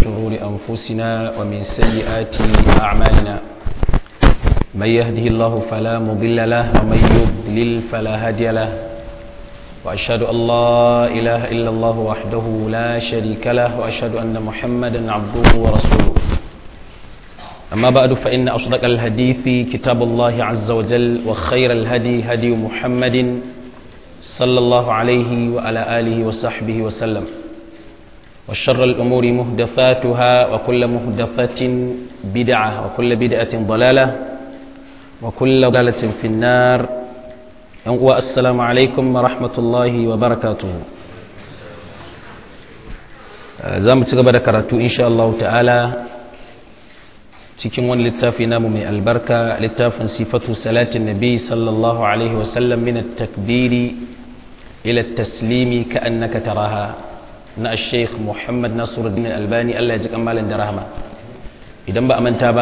شرور أنفسنا ومن سيئات أعمالنا من يهده الله فلا مضل له ومن يضلل فلا هادي له وأشهد أن لا إله إلا الله وحده لا شريك له وأشهد أن محمدا عبده ورسوله أما بعد فإن أصدق الحديث كتاب الله عز وجل وخير الهدي هدي محمد صلى الله عليه وعلى آله وصحبه وسلم وشر الأمور مهدفاتها وكل مهدفة بدعة وكل بدعة ضلالة وكل ضلالة في النار السلام عليكم ورحمة الله وبركاته زام تقبل كراتو إن شاء الله تعالى cikin wani littafi namu mai albarka littafin sifatu salatin nabi sallallahu alaihi wasallam min takbiri ila taslimi ka annaka taraha na sheikh muhammad nasiruddin albani Allah ya ji kamalin da rahama idan ba a manta ba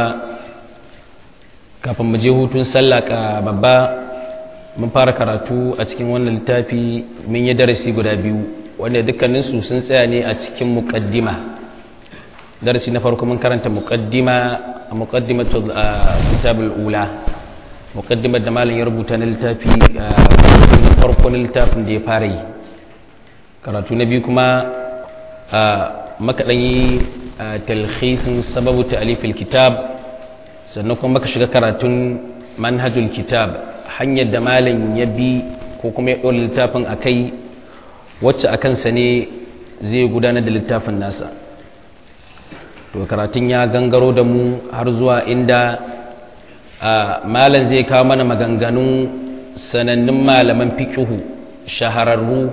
kafin mu je hutun sallah ka babba mun fara karatu a cikin wannan littafi mun yi darasi guda biyu wanda dukkaninsu sun tsaya ne a cikin muqaddima darasi na farko mun karanta muqaddima muqaddimatul kitabul ula muqaddimar da malam ya rubuta na littafi na farko na littafin da ya fara yi karatu na biyu kuma makaɗan yi talhisin sababu ta'alifil kitab sannan kuma maka shiga karatun manhajul kitab hanyar da malam ya bi ko kuma ya ɗora littafin a kai wacce a kansa ne zai gudanar da littafin nasa to karatun ya gangaro da mu har zuwa inda malam zai kawo mana maganganun sanannun malaman fikihu shahararru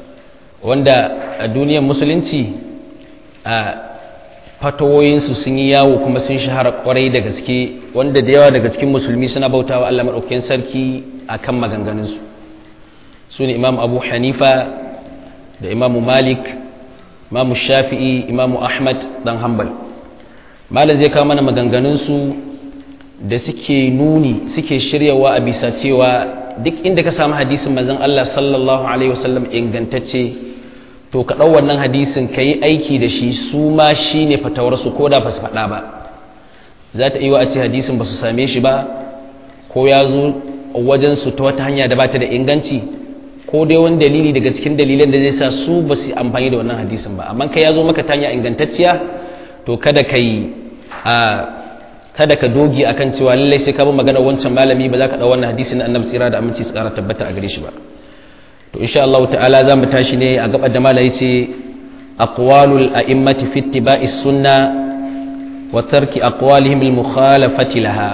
wanda a duniyar musulunci a fatawoyinsu sun yi yawo kuma sun shahara kwarai da gaske wanda da yawa daga cikin musulmi suna bautawa Allah maɗaukakin sarki a kan maganganunsu su ne imam abu hanifa da imamu malik imamu shafi'i imamu ahmad dan hanbal malam zai kawo mana maganganunsu da suke nuni suke shiryawa a bisa cewa duk inda ka samu hadisin manzon Allah sallallahu alaihi wasallam ingantacce to ka ɗau wannan hadisin ka yi aiki da shi su ma shi ne fatawarsu ko da ba su faɗa ba za ta iya a ce hadisin ba su same shi ba ko ya zo wajensu ta wata hanya da ba ta da inganci ko dai wani dalili daga cikin dalilan da zai sa su ba su amfani da wannan hadisin ba amma kai ya zo maka ta hanya ingantacciya to kada ka yi a kada ka dogi akan cewa lallai sai ka bi magana wancan malami ba za ka ɗau wannan hadisin annabi tsira da aminci su ƙara tabbata a gare shi ba to insha Allah ta'ala za mu tashi ne a gabar da malai ce aqwalul a'immati fi ittiba'is sunna wa tarki aqwalihim al mukhalafati laha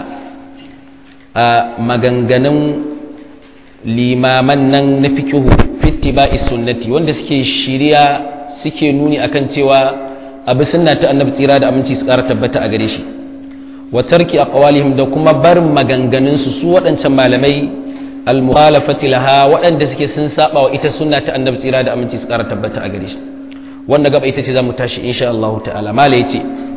a maganganun limaman nan na fikihu fi ittiba'is sunnati wanda suke shiriya suke nuni akan cewa abu sunna ta annabi tsira da aminci su ƙara tabbata a gare shi wa tarki aqwalihim da kuma barin maganganun su su waɗancan malamai al-mukhalafati laha waɗanda suke sun saba wa ita sunna ta annabi tsira da aminci su ƙara tabbata a gare shi wanda gaba ita ce zamu tashi insha Allah ta'ala mala yace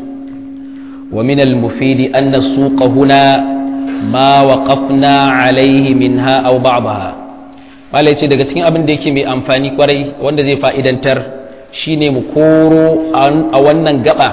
wa min al-mufid anna suqa huna ma waqafna alayhi minha aw ba'daha mala yace daga cikin abin da yake mai amfani kwarai wanda zai fa'idantar shine mu koro a wannan gaba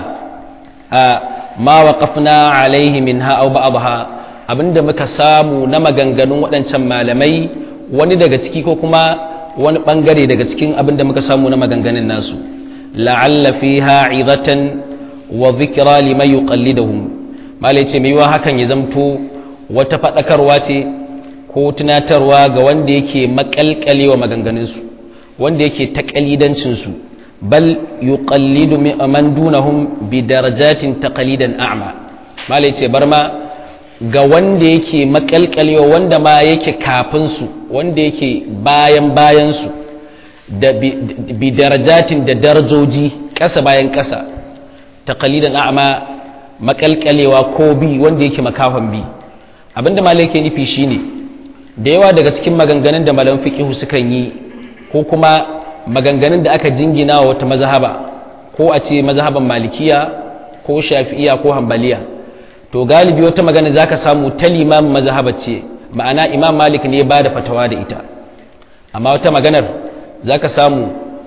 ma waqafna alayhi minha aw ba'daha abinda muka samu na maganganun waɗancan malamai wani daga ciki ko kuma wani ɓangare daga cikin abinda muka samu na maganganun nasu la'alla fiha izatan wa dhikra liman yuqallidahum malai ce mai hakan ya zamto wata faɗakarwa ce ko tunatarwa ga wanda yake makalkalewa maganganunsu wanda yake takalidancinsu bal yuqallidu man dunahum bi darajatin taqalidan a'ma malai ce bar ma ga wanda yake makalkalewa wanda ma yake kafinsu wanda yake bayan bayansu da bi darajatin da darajoji ƙasa bayan ƙasa ta kalidan a'ma makalkalewa ko bi wanda yake makafan bi abinda malai yake nufi shine da yawa daga cikin maganganun da malam fiqihu sukan yi ko kuma maganganun da aka jingina wa wata mazhaba ko a ce mazhaban malikiya ko shafi'iya ko hanbaliya to galibi wata magana za ka samu ta limamin mazhabar ce ma'ana imam malik ne ba da fatawa da ita amma wata maganar za ka samu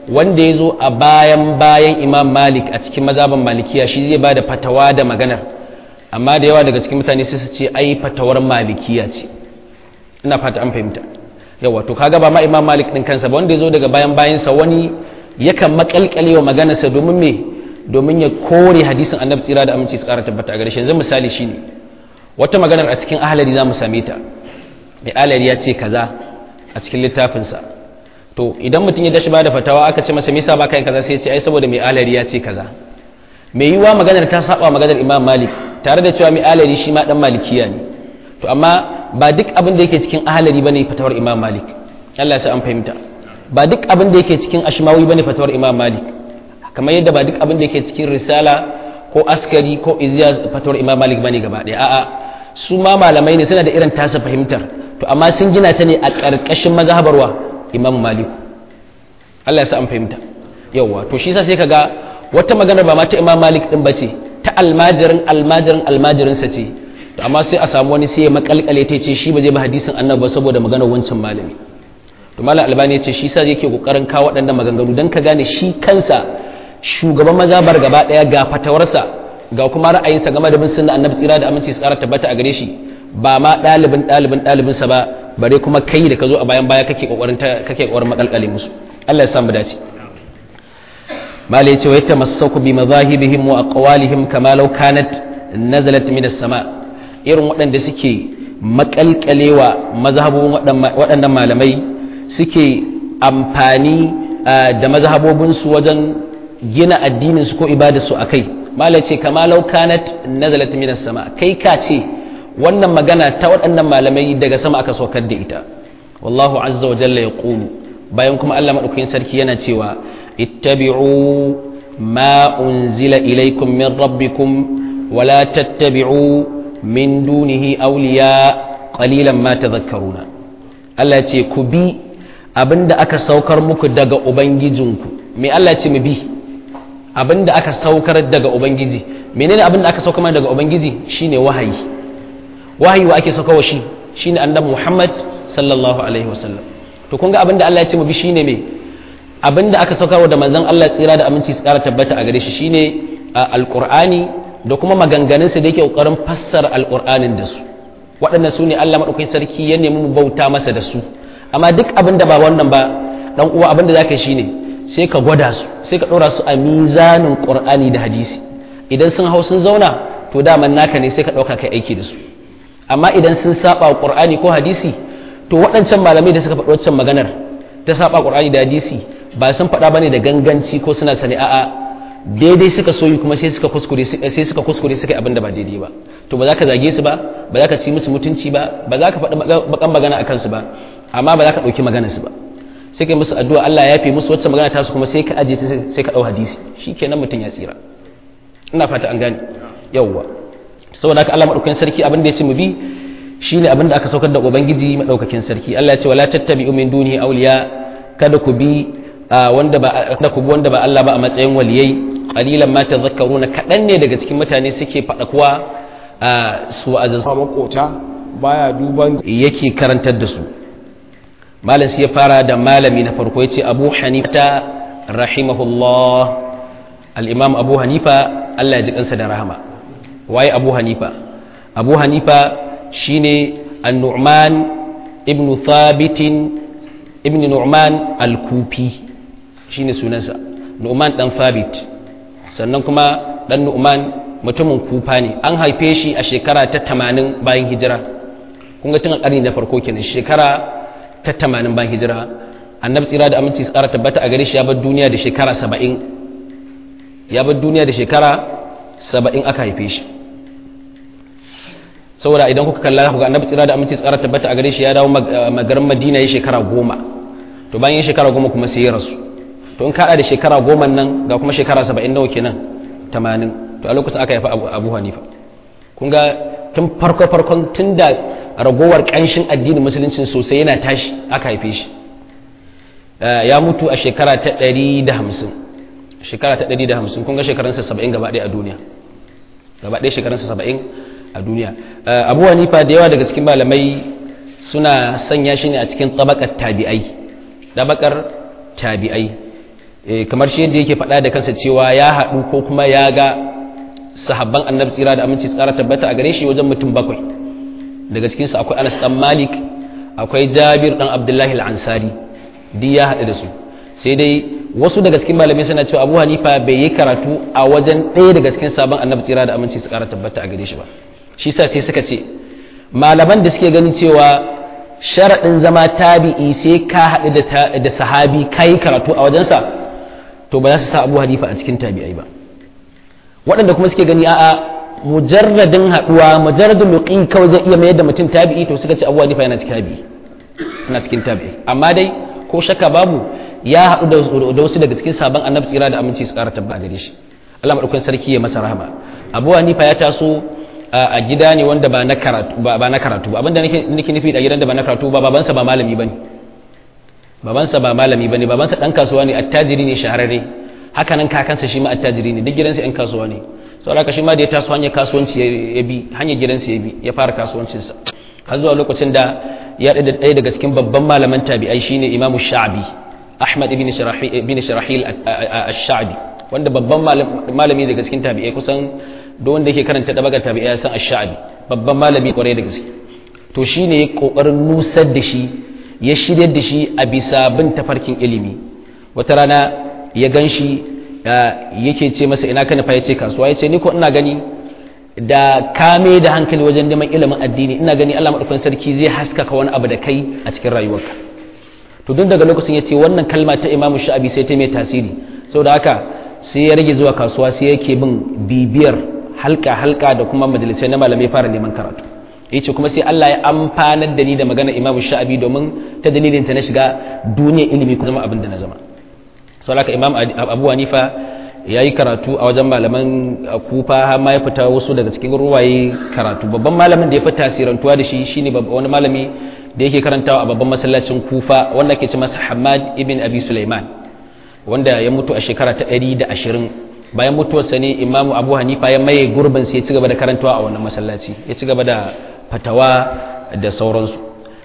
wanda ya zo a bayan bayan imam malik a cikin mazaban malikiya shi zai ba da fatawa da maganar amma da yawa daga cikin mutane sai su ce ai fatawar malikiya ce ina fata an fahimta yawa to kaga ba ma imam malik din kansa ba wanda ya zo daga bayan bayansa wani yakan makalkale wa maganarsa domin me domin ya kore hadisin annabi tsira da aminci su kara tabbata a gare shi yanzu misali shine wata maganar a cikin ahlari za mu same ta mai ahlari ya ce kaza a cikin littafinsa to idan mutum ya dashi ba da fatawa aka ce masa misa ba kai kaza sai ya ce ai saboda mai ahlari ya ce kaza mai yiwa maganar ta saba maganar imam malik tare da cewa mai ahlari shi ma dan malikiya ne to amma ba duk abin da yake cikin ahlari bane fatawar imam malik Allah ya sa an fahimta ba duk abin da yake cikin ashmawi bane fatawar imam malik kamar yadda ba duk abin da yake cikin risala ko askari ko iziya fatawar imam malik bane gaba ɗaya a'a su ma malamai ne suna da irin tasa fahimtar to amma sun gina ta ne a ƙarƙashin mazhabarwa imam malik Allah ya sa an fahimta yawa to shi yasa sai kaga wata magana ba ma ta imam malik din bace ta almajirin almajirin almajirin sa ce to amma sai a samu wani sai ya makalkale ta ce shi ba zai ba hadisin annabi ba saboda maganar wancan malami to malam albani ya ce shi sa yake kokarin kawo waɗannan maganganu dan ka gane shi kansa shugaban mazabar gaba daya ga fatawarsa ga kuma ra'ayinsa game da bin sunna annabi tsira da aminci su kara tabbata a gare shi ba ma ɗalibin ɗalibin ɗalibinsa ba bare kuma kai da ka zo a bayan baya kake kokarin kake kokarin makalkale musu Allah ya samu dace mala yace wa yatamassaku bi madahibihim wa aqwalihim kama law kanat nazalat min as-sama irin waɗanda suke makalkalewa mazhabobin waɗannan malamai suke amfani da mazhabobinsu wajen gina addininsu ko ibadarsu a kai mala ce kama law kanat nazalat min as-sama kai ka ce wannan magana ta waɗannan malamai daga sama aka saukar da ita wallahu azza wa jalla yaqulu bayan kuma Allah madaukakin sarki yana cewa ittabi'u ma unzila ilaykum min rabbikum wa la tattabi'u min dunihi awliya qalilan ma tadhakkaruna Allah ce ku bi abinda aka saukar muku daga ubangijinku me Allah ce mu bi abinda aka saukar daga ubangiji menene abinda aka saukar daga ubangiji shine wahayi wahayi wa ake saukawa shi shine annabi Muhammad sallallahu alaihi wasallam to kun ga abinda Allah ya ce mu bi shine me abinda aka saukarwa da manzon Allah tsira da aminci su kara tabbata a gare shi shine alqur'ani da kuma maganganun sa da yake kokarin fassara alqur'anin da su waɗannan su ne Allah madaukakin sarki ya nemi mu bauta masa da su amma duk abinda ba wannan ba dan uwa abinda zaka shine sai ka gwada su sai ka ɗora su a mizanin qur'ani da hadisi idan sun hau sun zauna to daman naka ne sai ka ɗauka kai aiki da su amma idan sun saba wa qur'ani ko hadisi to waɗancan malamai da suka faɗi waccan maganar ta saba qur'ani da hadisi ba sun faɗa bane da ganganci ko suna sani a'a daidai suka soyi kuma sai suka kuskure sai suka kuskure suka yi abin da ba daidai ba to ba za ka zage su ba ba za ka ci musu mutunci ba ba za ka faɗi bakan magana akan su ba amma ba za ka ɗauki maganar su ba sai kai musu addu'a Allah ya fi musu wacce magana ta su kuma sai ka aje ta sai ka ɗau hadisi shikenan mutum ya tsira ina fata an gane yawwa saboda haka Allah madaukakin sarki abin da ya ce mu bi shine abin da aka saukar da ubangiji madaukakin sarki Allah ya ce wala tattabi'u min dunihi awliya kada ku bi wanda ba kada ku bi wanda ba Allah ba a matsayin waliyai qalilan ma tadhakkaruna kadan ne daga cikin mutane suke fada kuwa su azaz makota baya duban yake karantar da su malam sai ya fara da malami na farko yace Abu Hanifa rahimahullah al-Imam Abu Hanifa Allah ya ji kansa da rahama waye abu hanifa abu hanifa shine an-nu'man ibn thabitin ibn nu'man al-kufi shine sunansa nu'man dan thabit sannan kuma dan nu'man mutumin kufa ne an haife shi a shekara ta 80 bayan hijira kun ga tun a karni na farko kenan shekara ta 80 bayan hijira annabi tsira da aminci tsara tabbata a gare shi ya bar duniya da shekara 70 ya bar duniya da shekara 70 aka haife shi saboda idan kuka kalla ku ga annabi tsira da aminci tsara tabbata a gare shi ya dawo magarin madina ya shekara goma to bayan ya shekara goma kuma sai ya rasu to in kaɗa da shekara goma nan ga kuma shekara saba'in nawa kenan tamanin to a lokacin aka haifa abu hanifa kun ga tun farko farkon tun da ragowar ƙanshin addinin musuluncin sosai yana tashi aka haife shi ya mutu a shekara ta ɗari da hamsin shekara ta ɗari da hamsin kun ga shekarunsa saba'in gaba ɗaya a duniya gaba ɗaya shekarunsa saba'in a duniya abu hanifa da yawa daga cikin malamai suna sanya shi ne a cikin tabakar tabi'ai tabakar tabi'ai kamar shi yadda yake faɗa da kansa cewa ya haɗu ko kuma ya ga sahabban annabi tsira da aminci tsara tabbata a gare shi wajen mutum bakwai daga cikinsu akwai anas dan malik akwai jabir dan abdullahi al-ansari duk ya haɗu da su sai dai wasu daga cikin malamai suna cewa abu hanifa bai yi karatu a wajen ɗaya daga cikin sabon annabi tsira da aminci su ƙara tabbata a gare shi ba shi sa sai suka ce malaman da suke ganin cewa sharaɗin zama tabi'i sai ka haɗu da sahabi ka yi karatu a wajensa to ba za su sa abu hanifa a cikin tabi'ai ba waɗanda kuma suke gani a'a mujarradin haɗuwa mujarradin luqi kawai zai iya mayar da mutum tabi'i to suka ce abu hanifa yana cikin tabi'i yana cikin tabi'i amma dai ko shakka babu ya haɗu da wasu daga cikin sabon annabi tsira da aminci su ƙara tabba a gare shi Allah madaukakin sarki ya masa rahama Abu Hanifa ya taso a gida ne wanda ba na karatu ba na karatu ba abinda nake nake nufi da gidan da ba na karatu ba babansa ba malami bane babansa ba malami bane babansa dan kasuwa ne attajiri ne shahararre haka nan kakansa shi ma attajiri ne duk gidansa ɗan kasuwa ne saboda shi ma da ya taso hanyar kasuwanci ya bi hanyar gidansa ya bi ya fara kasuwancinsa har zuwa lokacin da ya da ɗaya daga cikin babban malaman tabi'ai shine Imam Sha'bi Ahmad ibn Shirahil ash-Sha'bi wanda babban malami daga cikin tabi'ai kusan da wanda yake karanta dabagar tabi'ai ya san ash-Sha'bi babban malami kwarai da gaske to shine ya kokarin nusar da shi ya shiryar da shi a bisa bin tafarkin ilimi wata rana ya ganshi yake ce masa ina ka nufa ya ce kasuwa ya ce ni ko ina gani da kame da hankali wajen neman ilimin addini ina gani Allah madaukakin sarki zai haskaka wani abu da kai a cikin rayuwarka to duk daga lokacin ya ce wannan kalma ta imamu sha'abi sai ta mai tasiri saboda haka sai ya rage zuwa kasuwa sai yake bin bibiyar halka halka da kuma majalisai na malamai fara neman karatu ya ce kuma sai Allah ya amfanar da ni da magana imamu sha'abi domin ta dalilin ta na shiga duniyar ilimi ku zama abin da na zama saboda haka imam abu hanifa ya yi karatu a wajen malaman kufa har ma ya fita wasu daga cikin ruwaye karatu babban malamin da ya fi tasirantuwa da shi shine wani malami da yake karantawa a babban masallacin kufa wanda ke ce masa hamad ibn abi sulaiman wanda ya mutu a shekara ta 120 bayan mutuwarsa ne imamu abu hanifa ya maye gurbin sai ya ci gaba da karantawa a wannan masallaci ya ci gaba da fatawa da sauransu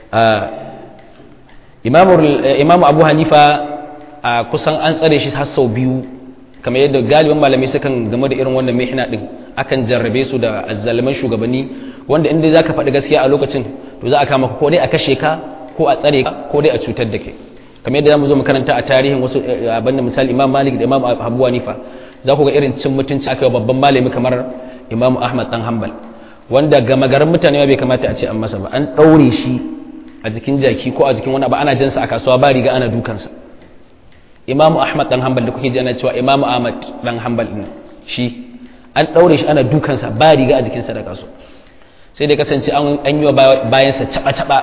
imamu abu hanifa a kusan an tsare shi har sau biyu kamar yadda galibin malamai sukan game da irin wannan mihna din akan jarrabe su da azzaliman shugabanni wanda inda zaka faɗi gaskiya a lokacin to za a kama ko dai a kashe ka ko a tsare ka ko dai a cutar da kai kamar yadda zamu zo makaranta a tarihin wasu abin da misali Imam Malik da Imam Abu Hanifa za ku ga irin cin mutunci aka yi babban malami kamar Imam Ahmad dan Hanbal wanda gama garin mutane bai kamata a ce an masa ba an ɗaure shi a jikin jaki ko a jikin wani abu ana jansa a kasuwa ba riga ana dukansa imamu ahmad dan hanbal da kuke ji ana cewa imamu ahmad dan hanbal din shi an daure shi ana dukansa ba riga a jikinsa da kaso sai dai kasance an yi wa bayansa caba caba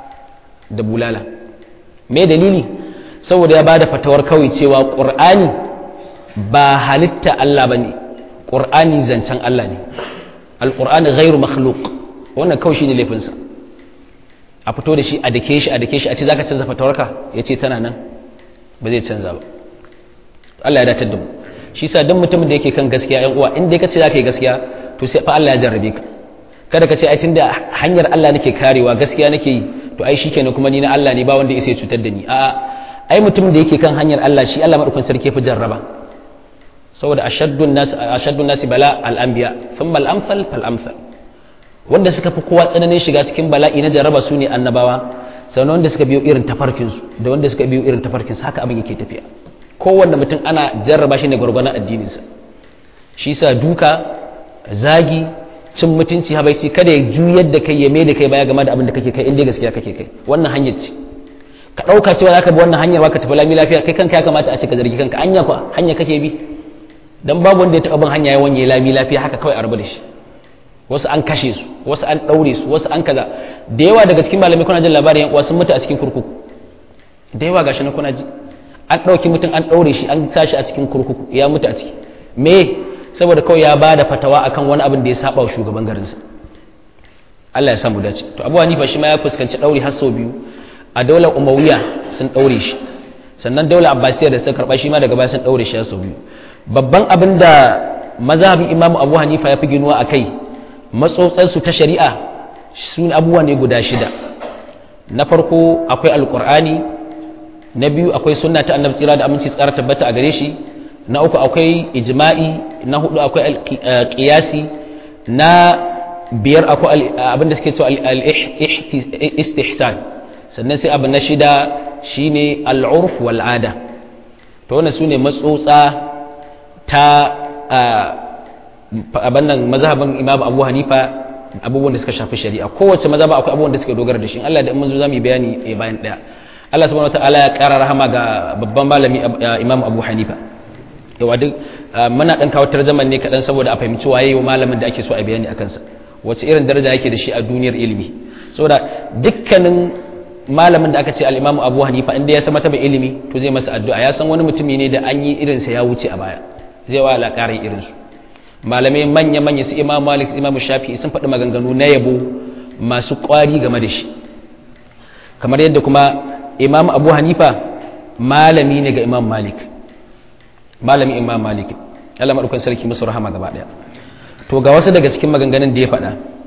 da bulala me dalili saboda ya bada fatawar kawai cewa qur'ani ba halitta Allah bane qur'ani zancen Allah ne alqur'ani ghairu makhluq wannan kawai shine laifinsa a fito da shi a dake shi a dake shi a ce zaka canza fatawarka yace tana nan ba zai canza ba Allah ya datar da mu shi sa duk mutumin da yake kan gaskiya yan uwa in dai kace zaka yi gaskiya to sai fa Allah ya jarrabe ka kada ka ce ai tunda hanyar Allah nake karewa gaskiya nake yi to ai shikenan kuma ni na Allah ne ba wanda ya cutar da ni a'a ai mutumin da yake kan hanyar Allah shi Allah madaukakin sarki ya fi jarraba saboda ashaddun nas ashaddun nas bala al anbiya thumma al amsal fal amsal wanda suka fi kowa tsananin shiga cikin bala'i na jarraba su ne annabawa sannan wanda suka biyo irin tafarkinsu da wanda suka biyo irin tafarkinsu haka abin yake tafiya kowanne mutum ana jarraba shi ne gwargwanon addininsa shi sa duka zagi cin mutunci habaici kada ya juyar da kai ya mai da kai baya game da abin da kake kai inda gaskiya kake kai wannan hanyar ce ka ɗauka cewa zaka bi wannan hanyar ka tafi lami lafiya kai kanka ya kamata a ce ka zargi kanka anya kwa hanya kake bi dan babu wanda ya taɓa bin hanya ya wanye lami lafiya haka kawai a rabu da shi wasu an kashe su wasu an ɗaure su wasu an kaza da yawa daga cikin malamai kuna jin labarin yan sun mutu a cikin kurkuku da yawa gashi na kuna ji an ɗauki mutum an ɗaure shi an sa shi a cikin kurkuku ya mutu a ciki me saboda kawai ya ba da fatawa akan wani abin da ya saba wa shugaban garinsa Allah ya samu dace to Abu Hanifa shi ma ya fuskanci ɗauri har sau biyu a daular Umayya sun ɗaure shi sannan daular Abbasiyya da suka karɓa shi ma daga baya sun ɗaure shi har sau biyu babban abin da mazhabin Imam Abu Hanifa ya fi ginuwa a kai matsotsarsu ta shari'a sun abubuwa ne guda shida na farko akwai alkur'ani na biyu akwai sunna ta annabi tsira da aminci tsara tabbata a gare shi na uku akwai ijma'i na hudu akwai qiyasi na biyar akwai abin da suke cewa al-istihsan sannan sai abu na shida shine al-urf wal ada to wannan sune matsotsa ta abin nan mazhabin imam abu hanifa abubuwan da suka shafi shari'a kowace mazhaba akwai abubuwan da suka dogara da shi Allah da in mun zo zamu yi bayani bayan daya Allah subhanahu wataala ya kara rahama ga babban malami imam abu hanifa yawa duk muna dan kawo tarjaman ne kadan saboda a fahimci waye wa malamin da ake so a bayani akan sa wace irin daraja yake da shi a duniyar ilimi saboda dukkanin malamin da aka ce al-imam abu hanifa inda ya san mata ilimi to zai masa addu'a ya san wani mutumi ne da an yi irinsa ya wuce a baya zai wa alƙarin irinsu malamai manya-manya su imam malik su imam shafi sun faɗi maganganu na yabo masu ƙwari game da shi kamar yadda kuma imam abu hanifa malami ne ga imam malik malami imam malik Allah maɗaukan sarki musu rahama gaba ɗaya to ga wasu daga cikin maganganun da ya faɗa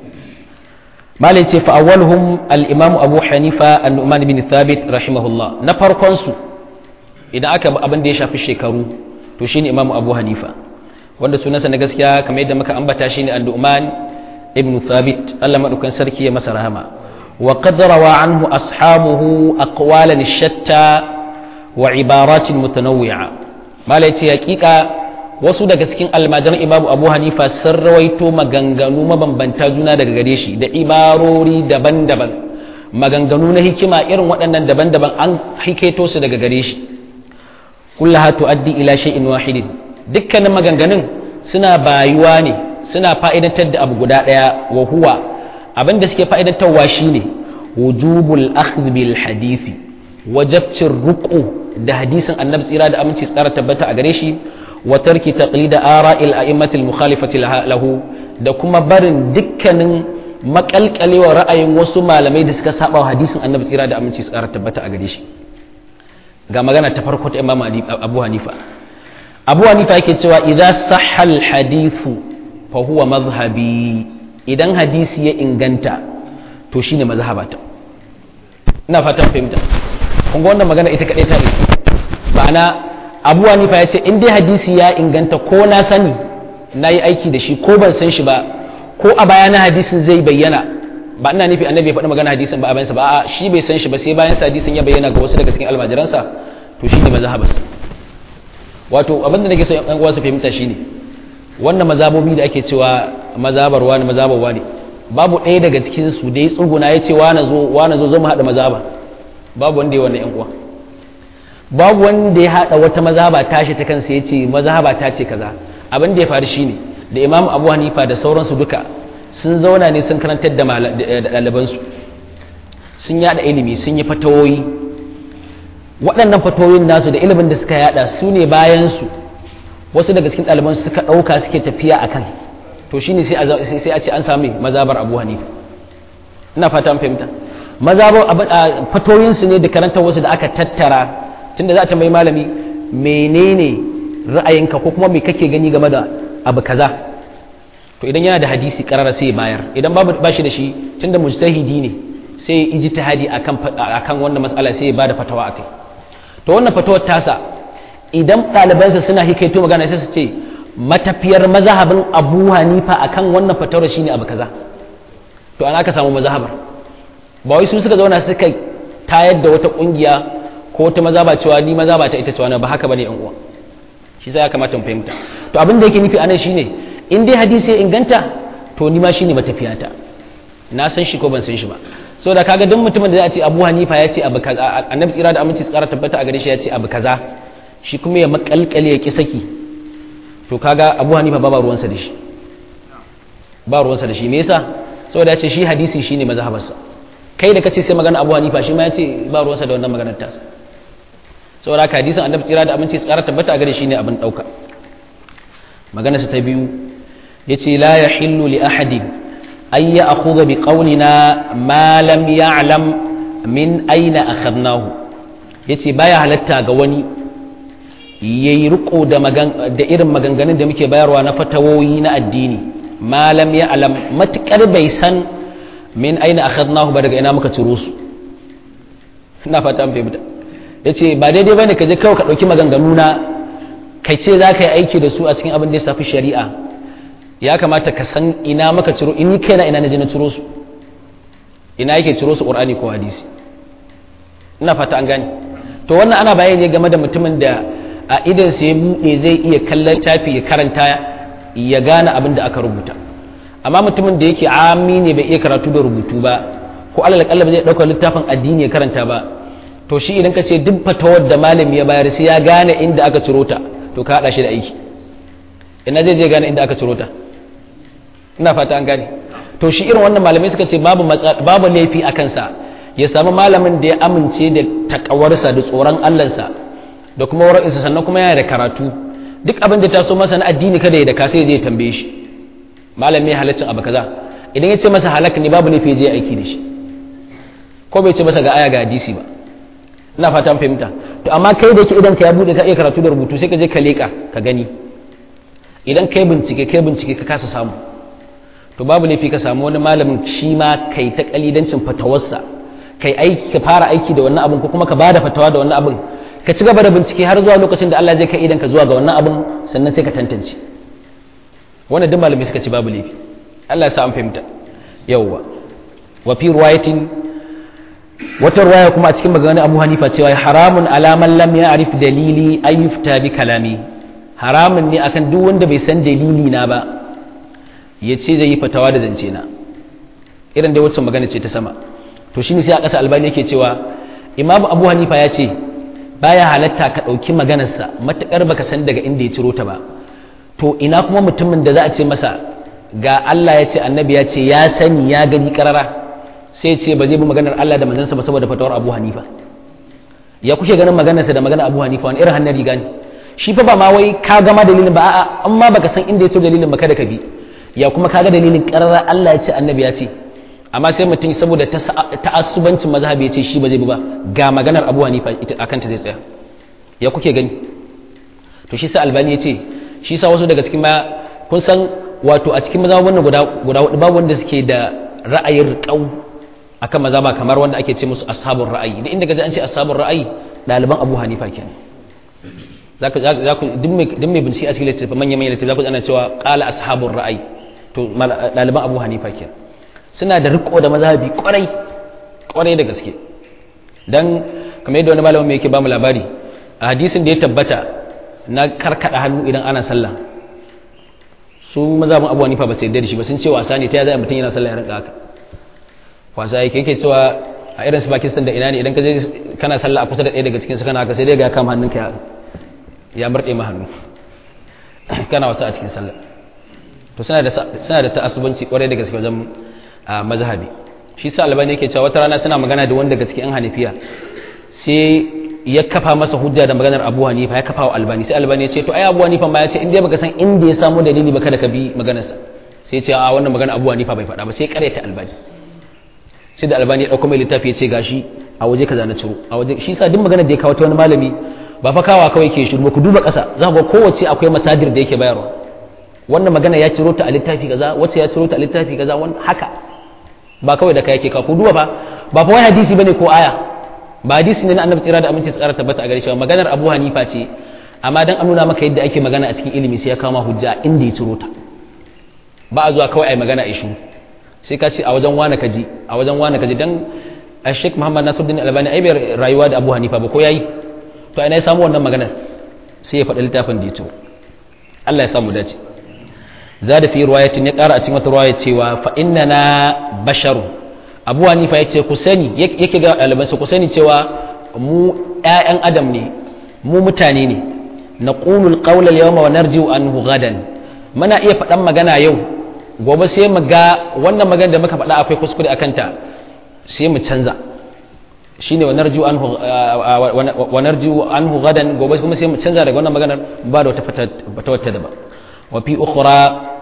malai ce fa'awalhum al-imam abu hanifa an-nu'man bin thabit rahimahullah na farkon su idan aka abin da ya shafi shekaru to shine imam abu hanifa wanda sunansa na gaskiya kamar yadda muka ambata shine an-nu'man ibn thabit Allah madaukan sarki ya masa rahama wa qad rawa anhu ashabuhu aqwalan shatta wa ibaratin mutanawwi'a malai ce hakika wasu daga cikin almajiran imamu abu hanifa sun rawaito maganganu mabambanta juna daga gare shi da ibarori daban-daban maganganu na hikima irin waɗannan daban-daban an hikaito su daga gare shi kullaha tuaddi ila shay'in wahidin dukkanin maganganun suna bayuwa ne suna fa'idantar da abu guda ɗaya wa huwa abin da suke fa'idantarwa shine wujubul akhdh bil hadisi wajabcin ruqu da hadisin annabi tsira da aminci tsara tabbata a gare shi wa tarki taqlida ara'il a'immatil mukhalifati lahu da kuma barin dukkanin makalkalewa ra'ayin wasu malamai da suka saba wa hadisin annabi tsira da aminci tsara tabbata a gare shi ga magana ta farko ta imam abu hanifa abu hanifa yake cewa idan sahal hadithu fa huwa mazhabi idan hadisi ya inganta to shine mazhabata ina fatan fahimta kun ga wannan magana ita kadai ta ne ma'ana abu hanifa ya ce in dai hadisi ya inganta ko na sani na yi aiki da shi ko ban san shi ba ko a baya na hadisin zai bayyana ba ina nufi annabi ya faɗi magana hadisin ba a bayansa ba a shi bai san shi ba sai bayan sa hadisin ya bayyana ga wasu daga cikin almajiransa to shi ne mazhabas wato abin da nake so yan uwa su fahimta shine wannan mazabobi da ake cewa mazabar wani mazabar wani babu ɗaya daga cikin su da ya tsuguna ya ce wani zo wani zo zo mu haɗa mazaba babu wanda ya wannan yan uwa babu wanda ya haɗa wata mazaba tashi ta kansa ya ce mazaba ta ce kaza abin da ya faru shine da imam abu hanifa da sauransu duka sun zauna ne sun karantar da ɗalibansu sun yada ilimi sun yi fatawoyi waɗannan fatawoyin nasu da ilimin da suka yada su ne bayansu wasu daga cikin ɗalibansu suka ɗauka suke tafiya a kan to shine sai a ce an sami mazabar abu hanifa ina fata an fahimta mazabar fatoyinsu ne da karantar wasu da aka tattara tunda za ta mai malami menene ra'ayinka ko kuma me kake gani game da abu kaza to idan yana da hadisi karara sai bayar idan babu bashi da shi tunda mujtahidi ne sai ya ijtihadi akan akan wannan mas'ala sai ya bada fatawa akai to wannan fatawar tasa idan ɗalibansa suna hikaito magana sai su ce matafiyar mazhabin Abu Hanifa akan wannan fatawar shine abu kaza to ana aka samu mazhabar ba wai su suka zauna suka tayar da wata kungiya ko wata mazaba cewa ni mazaba ta ita ce wani ba haka bane yan uwa shi sai ya kamata mu fahimta to abin da yake nufi anan shine in dai hadisi ya inganta to ni ma shine matafiyata na san shi ko ban san shi ba saboda kaga duk mutumin da ya ce Abu Hanifa ya ce abu kaza annabi tsira da aminci tsara tabbata a gare shi ya ce abu kaza shi kuma ya makalkale ya ki saki to kaga Abu Hanifa ba ba ruwansa da shi ba ruwansa da shi me yasa saboda ya ce shi hadisi shine mazhabarsa kai da kace sai magana Abu Hanifa shi ma ya ce ba ruwansa da wannan maganar tasa saboda haka hadisin annabi tsira da aminci tsara tabbata a gare shi ne abin dauka magana ta biyu yace la yahillu li ahadin ay ya'khudha bi qawlina ma lam ya'lam min aina akhadnahu yace baya halatta ga wani yayi riko da magan da irin maganganun da muke bayarwa na fatawoyi na addini ma lam ya'lam matakar bai san min aina akhadnahu ba daga ina muka ciro su ina fata an fahimta ya ce ba daidai bane ka je kawai ka ɗauki maganganu na kai ce za ka yi aiki da su a cikin abin da ya safi shari'a ya kamata ka san ina maka ciro in kai na ina na je na ciro su ina yake ciro su ƙur'ani ko hadisi ina fata an gane to wannan ana bayani ne game da mutumin da a idan sai buɗe zai iya kallon tafi ya karanta ya gane abin da aka rubuta amma mutumin da yake ami ne bai iya karatu da rubutu ba ko alal kalla zai ɗauka littafin addini ya karanta ba to shi idan ka ce duk fatawar da malami ya bayar sai ya gane inda aka ciro ta to ka haɗa shi da aiki ina zai je gane inda aka ciro ta ina fata an gane to shi irin wannan malamai suka ce babu babu laifi a kansa ya samu malamin da ya amince da takawarsa da tsoron Allahnsa da kuma wara'insa sannan kuma yana da karatu duk abin da ta so masa na addini kada ya da ka sai zai tambaye shi malami ya halaccin abu kaza idan ya ce masa halak ne babu laifi je aiki da shi ko bai ce masa ga aya ga hadisi ba ina fata an fahimta to amma kai da yake idan ka ya bude ka iya karatu da rubutu sai ka je ka leka ka gani idan kai bincike kai bincike ka kasa samu to babu laifi ka samu wani malamin shi ma kai ta kalidancin fatawarsa kai aiki ka fara aiki da wannan abin ko kuma ka bada fatawa da wannan abin ka ci gaba da bincike har zuwa lokacin da Allah zai kai idan ka zuwa ga wannan abin sannan sai ka tantance wannan duk malamai suka ci babu laifi Allah ya sa an fahimta yawwa wa fi riwayatin wata riwaya kuma a cikin maganar Abu Hanifa cewa haramun alaman lam ya'rif dalili ay yufta bi kalami haramun ne akan duk wanda bai san dalili na ba ya ce zai yi fatawa da zance na irin dai wacce magana ce ta sama to shine sai a ƙasa albani yake cewa Imam Abu Hanifa ya ce baya halatta ka ɗauki maganarsa matuƙar baka san daga inda ya ciro ta ba to ina kuma mutumin da za a ce masa ga Allah ya ce annabi ya ce ya sani ya gani karara sai ce ba zai bi maganar Allah da manzansa ba saboda fatawar Abu Hanifa ya kuke ganin maganarsa da maganar Abu Hanifa wani irin hannun riga ne shi fa ba ma wai ka gama dalilin ba a'a amma baka san inda ya ciro dalilin ba kada ka bi ya kuma kaga dalilin karara Allah ya ce annabi ya ce amma sai mutum saboda ta'assubancin mazhabi ya ce shi ba zai bi ba ga maganar Abu Hanifa ita akan ta zai tsaya ya kuke gani to shi sa Albani ya ce shi sa wasu daga cikin ma kun san wato a cikin mazhabin guda guda hudu babu wanda suke da ra'ayin riƙau akan mazhaba kamar wanda ake ce musu ashabul ra'ayi da inda gaji an ce ashabul ra'ayi ɗaliban Abu Hanifa kenan zaka zaka duk mai duk mai bincike a cikin littafin manyan manyan littafin zaka ana cewa qala ashabul ra'ayi to ɗaliban Abu Hanifa kenan suna da riko da mazhabi kwarai kwarai da gaske dan kamar yadda wani malamin mai yake ba mu labari a hadisin da ya tabbata na karkada hannu idan ana sallah su mazhabin abu hanifa ba sai yarda da shi ba sun ce wasa ne ta yaya mutum yana sallah ya rinka haka wasa yake yake cewa a irin su Pakistan da ina ne idan ka je kana sallah a kusa da ɗaya daga cikin su kana haka sai dai ga kama hannunka ya ya murɗe ma hannu kana wasa a cikin sallah to suna da suna da ta'assubanci kwarai da gaske wajen mazhabi shi sa albani yake cewa wata rana suna magana da wanda daga cikin hanafiya sai ya kafa masa hujja da maganar abu hanifa ya kafa wa albani sai albani ya ce to ai abu hanifa ma ya ce inda baka san inda ya samu dalili ba kada ka bi maganarsa sai ya ce a wannan magana abu hanifa bai faɗa ba sai ya ta albani sai da albani ya ɗauko mai littafi ya ce gashi a waje kaza na ciro a waje shi sa duk maganar da ya kawo ta wani malami ba fa kawa kawai ke shiru ba ku duba ƙasa za ku ga kowace akwai masadir da yake bayarwa wannan magana ya ciro ta a littafi kaza wacce ya ciro ta a littafi kaza wannan haka ba kawai da kai yake ka ku duba ba ba fa wai hadisi bane ko aya ba hadisi ne na annabi tsira da aminci tsara tabbata a gare shi maganar abu hanifa ce amma dan an nuna maka yadda ake magana a cikin ilimi sai ya kama hujja inda ya ciro ta ba a zuwa kawai ai magana a ishu sai ka ce a wajen wani kaji a wajen wani kaji dan Sheikh Muhammad Nasiruddin Albani ai bai rayuwa da Abu Hanifa ba ko yayi to ina ya samu wannan maganar sai ya faɗi littafin da ya ciro Allah ya samu dace zada fi riwayatin ya ƙara a cikin wata riwaya cewa fa innana basharu abu hanifa ya ce ku sani yake ga ɗalibansa ku sani cewa mu ‘ya'yan adam ne mu mutane ne na ƙunul ƙaular yawma wa narjiu anhu gadan muna iya faɗan magana yau gobe sai mu ga wannan magana da muka faɗa akwai kuskure a kanta sai mu canza shine wa narjiu anhu wa narjiu anhu gadan gobe kuma sai mu canza daga wannan maganar ba da wata wata daban wa fi ukhra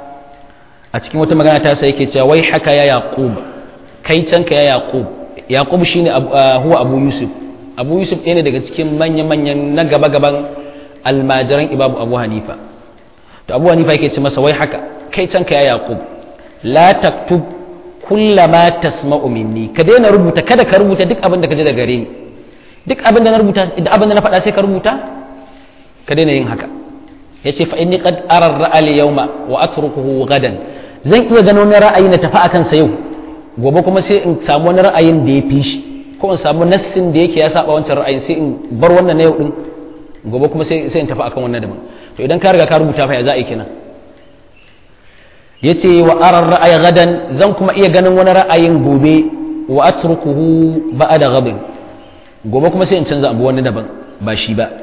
a cikin wata magana ta sai yake cewa wai haka ya yaqub kai canka ya yaqub yaqub shine huwa abu yusuf abu yusuf ɗaya ne daga cikin manyan manyan na gaba gaban almajiran ibabu abu hanifa to abu hanifa yake ce masa wai haka kai canka ya yaqub la taktub kullama tasma'u minni ka daina rubuta kada ka rubuta duk abin da ka ji daga gare ni duk abin da na rubuta da abin da na faɗa sai ka rubuta ka daina yin haka yace fa inni qad ara ar-ra'al yawma wa atrukuhu gadan zan iya gano wani ra'ayi na tafi akan sa yau gobe kuma sai in samu wani ra'ayin da ya fi shi ko in samu nassin da yake ya saba wancan ra'ayin sai in bar wannan na yau din gobe kuma sai sai in tafi akan wannan daban to idan ka riga ka rubuta fa ya za a yi kenan yace wa arar ra'ayi gadan zan kuma iya ganin wani ra'ayin gobe wa atrukuhu ba'da ghadin gobe kuma sai in canza abu wani daban ba shi ba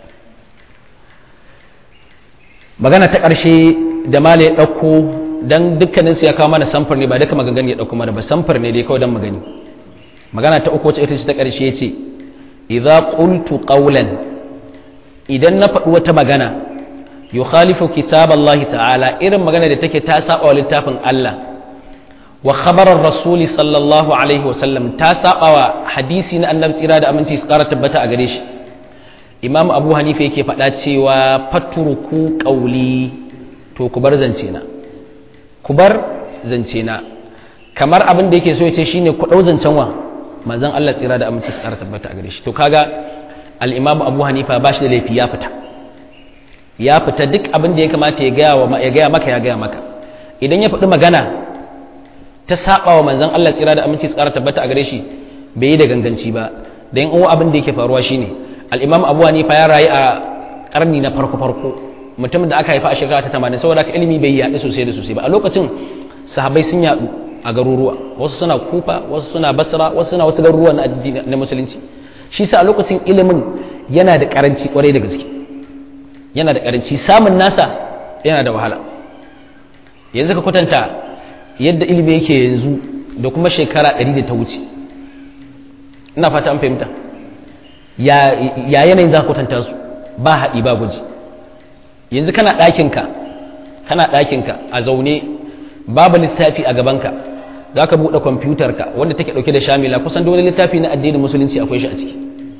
magana ta ƙarshe da mala ya ɗauko don dukkanin su ya kawo mana samfur ne ba duka maganganu ya ɗauko mana ba samfur ne dai kawai don magani magana ta uku wacce ita ce ta ƙarshe ce idza qultu qawlan idan na faɗi wata magana yukhalifu kitab Allah ta'ala irin magana da take ta saba wa littafin Allah wa khabarar rasuli sallallahu alaihi wa sallam ta saba wa hadisi na annabi tsira da aminci su ƙara tabbata a gare shi imam abu hanifa yake faɗa cewa fatruku qawli to ku bar zance na ku bar zance na kamar abin da yake so ya ce shine ku ɗau zancen wa manzon Allah tsira da aminci su ƙara tabbata a gare shi to kaga al-imam abu hanifa ba shi da laifi ya fita ya fita duk abin da ya kamata ya gaya wa ya gaya maka ya gaya maka idan ya faɗi magana ta saba wa manzon Allah tsira da aminci su ƙara tabbata a gare shi bai yi da ganganci ba dan uwa abin da yake faruwa shine al-imam abu hanifa ya rayu a karni na farko farko mutumin da aka haifa a shekara ta 80 saboda haka ilimi bai yaɗu sosai da sosai ba a lokacin sahabbai sun yaɗu a garuruwa wasu suna kufa wasu suna basra wasu suna wasu garuruwa na addini na musulunci shi sa a lokacin ilimin yana da karanci kwarai da gaske yana da karanci samun nasa yana da wahala yanzu ka kwatanta yadda ilimi yake yanzu da kuma shekara 100 da ta wuce ina fata an fahimta ya yanayin za ka kwatanta su ba haɗi ba guji yanzu kana ɗakinka kana ɗakinka a zaune babu littafi a gabanka za ka buɗe kwamfutarka wanda take ɗauke da shamila kusan wani littafi na addinin musulunci akwai shi a ciki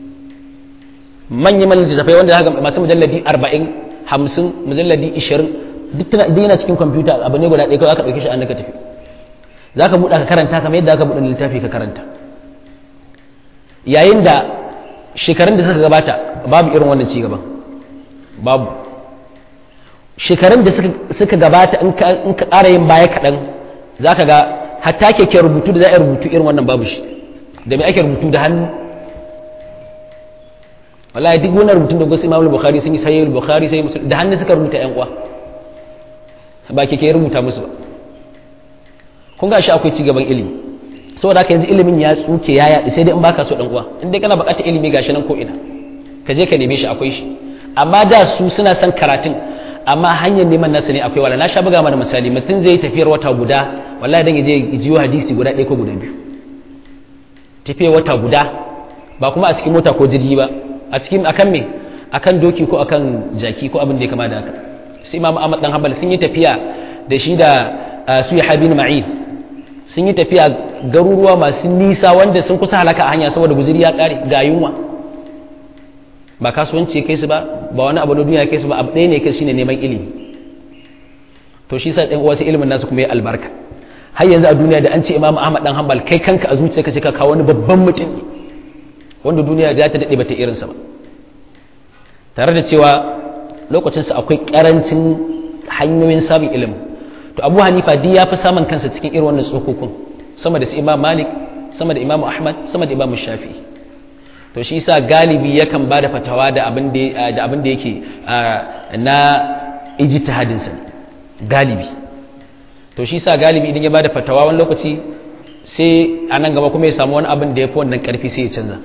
manya manyan littattafai wanda haka masu mujalladi arba'in hamsin mujalladi ishirin duk tana yana cikin kwamfuta abu ne guda ɗaya kawai aka ɗauke shi an ka tafi za ka buɗe ka karanta kamar yadda aka buɗe littafi ka karanta yayin da shekarun da suka gabata babu irin wannan ci gaban babu shekarun da suka gabata in ka ƙara yin baya kaɗan za ka ga hatta keke rubutu da za a rubutu irin wannan babu shi da mai ake rubutu da hannu wallahi duk wannan rubutun da gusu imamul bukhari sun yi sayyid bukhari sai musulun da hannu suka rubuta yan uwa ba keke rubuta musu ba kun ga shi akwai ci gaban ilimi saboda haka yanzu ilimin ya tsuke ya yaɗi sai dai in baka so dan uwa in dai kana buƙatar ilimi gashi nan ko ina ka je ka neme shi akwai shi amma da su suna son karatun amma hanyar neman nasa ne akwai wala na sha buga mana misali mutum zai tafiyar wata guda wallahi dan yaje jiyo hadisi guda ɗaya ko guda biyu tafiyar wata guda ba kuma a cikin mota ko jirgi ba a cikin akan me akan doki ko akan jaki ko abin da ya kama da haka sai imam ahmad dan hanbal sun yi tafiya da shi da su ya habin ma'in sun yi tafiya garuruwa masu nisa wanda sun kusa halaka a hanya saboda guzuri ya kare ga yunwa ba kasuwanci ya kai su ba ba wani abu na duniya ya kai su ba abu ɗaya ne kai shine neman ilimi to shi sa ɗan uwa sai ilimin nasu kuma ya albarka har yanzu a duniya da an ce imamu ahmad dan hanbal kai kanka a zuciyarka sai ka kawo wani babban mutum ne wanda duniya za ta daɗe bata irinsa ba tare da cewa lokacinsa akwai ƙarancin hanyoyin samun ilimin to abu hanifa duk ya fi samun kansa cikin irin wannan tsokokun sama da su imam malik sama da imam ahmad sama da imam shafi'i to shi yasa galibi yakan ba da fatawa da abin da yake na ijtihadinsa galibi to shi yasa galibi idan ya ba da fatawa wani lokaci sai a nan gaba kuma ya samu wani abin da ya fi wannan karfi sai ya canza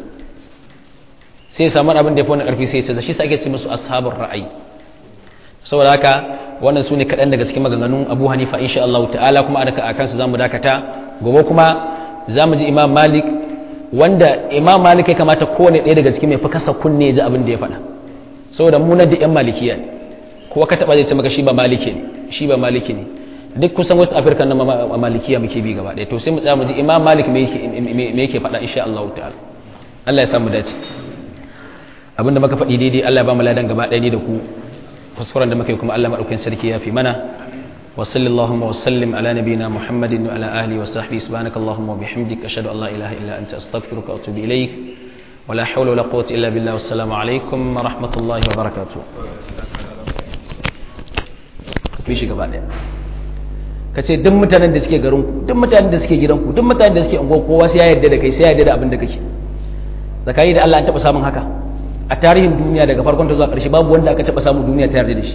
sai ya samu wani abin da ya fi wannan karfi sai ya canza shi yasa ake ce musu ashabul ra'ayi saboda haka wannan su ne kaɗan daga cikin maganganun abu hanifa insha Allah ta'ala kuma a kansu za mu dakata gobe kuma za mu ji imam malik wanda imam malik ya kamata kowane ɗaya daga cikin mai fi kasa kunne ji abin da ya faɗa saboda mu na da yan malikiya ne kowa ka taɓa zai ce maka shi ba maliki ne shi ba maliki ne duk kusan west africa na malikiya muke bi gaba ɗaya to sai mu tsaya mu ji imam malik me yake faɗa insha Allah ta'ala Allah ya samu dace abinda muka faɗi daidai Allah ya ba mu ladan gaba ɗaya ni da ku kuskuren da muka yi kuma Allah maɗaukin sarki ya fi mana wa sallallahu wa sallim ala nabiyina muhammadin wa ala ahli wa sahbihi subhanaka allahumma wa bihamdika ashhadu an la ilaha illa anta astaghfiruka wa atubu ilaik ولا حول ولا قوة إلا بالله والسلام عليكم ورحمة الله وبركاته bishi gaba daya ka ce duk mutanen da suke garin ku duk mutanen da suke gidan ku duk mutanen da suke unguwar kowa sai ya yarda da kai sai ya yarda da abin da kake zakari da Allah an taba samun haka a tarihin duniya daga farkon ta zuwa ƙarshe babu wanda aka taba samu duniya ta yarda da shi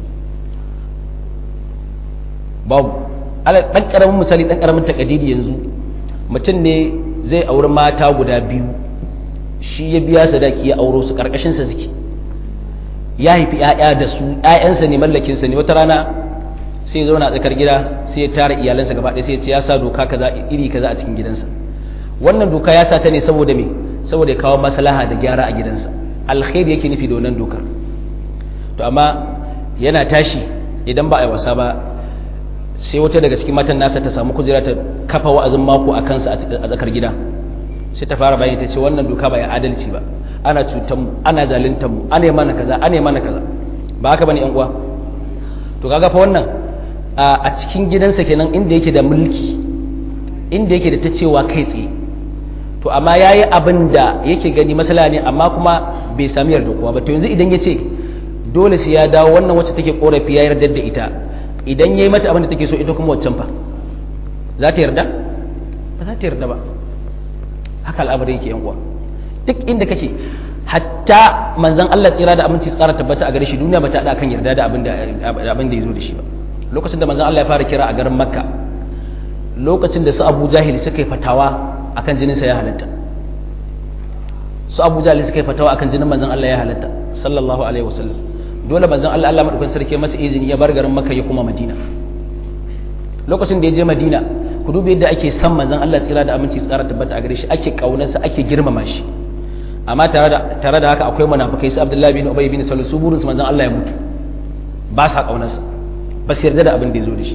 babu dan karamin misali dan karamin takadiri yanzu mutum ne zai auri mata guda biyu shi ya biya sadaki ya auro su karkashin sa suke ya haifi ƴaƴa da su ƴaƴansa ne mallakin sa ne wata rana sai ya zauna a tsakar gida sai ya tara iyalansa gaba ɗaya sai ya ce ya sa doka kaza iri kaza a cikin gidansa wannan doka ya sa ta ne saboda me saboda ya kawo maslaha da gyara a gidansa alkhairi yake nufi da wannan dokar to amma yana tashi idan ba a yi wasa ba sai wata daga cikin matan nasa ta samu kujera ta kafa wa'azin mako a kansa a tsakar gida sai ta fara bayani ta ce wannan doka ba ya adalci ba ana cutar mu ana zaluntar mu ana yi mana kaza ana yi mana kaza ba haka bane yan uwa to kaga fa wannan a cikin gidansa kenan inda yake da mulki inda yake da ta cewa kai tsaye to amma yayi abin da yake gani masala ne amma kuma bai sami yarda kowa ba to yanzu idan ya ce dole sai ya dawo wannan wacce take korafi ya yarda da ita idan ya yi mata abin da take so ita kuma waccan fa za ta yarda ba za ta yarda ba haka al'amari yake yan uwa duk inda kake hatta manzon Allah tsira da aminci tsara tabbata a gare shi duniya ba ta da kan yarda da abin da abin da yazo da shi ba lokacin da manzon Allah ya fara kira a garin Makka lokacin da su Abu Jahil suka yi fatawa akan jinin sa ya halatta su Abu Jahil suka yi fatawa akan jinin manzon Allah ya halatta sallallahu alaihi wasallam dole manzon Allah Allah madaukakin sarki masa izini ya bar garin Makka ya kuma Madina lokacin da ya je Madina ku duba yadda ake san manzon Allah tsira da aminci tsara tabbata a gare shi ake kaunarsa ake girmama shi amma tare da tare da haka akwai munafikai su Abdullahi bin Ubay bin Salul su burin su manzon Allah ya mutu ba sa kaunarsa ba su yarda da abin da ya zo da shi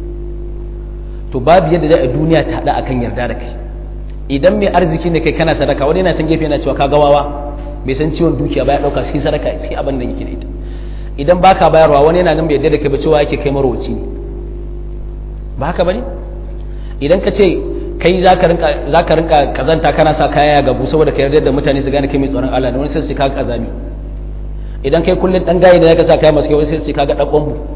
to babu yadda da duniya ta hada akan yarda da kai idan mai arziki ne kai kana sadaka wani yana can gefe yana cewa ka gawawa bai san ciwon dukiya ba ya dauka sai sadaka sai abin da yake da ita idan baka bayarwa wani yana nan bai yarda da kai ba cewa yake kai marwaci ne ba haka bane idan ka ce kai za ka rinka kazanta kana sa kaya gabu saboda ka yarda da mutane su gane kai mai tsoron Allah da wani sai su ka kazami idan kai kullun dan gaye da zaka sa kaya masu kyau sai su ka ga dan bombu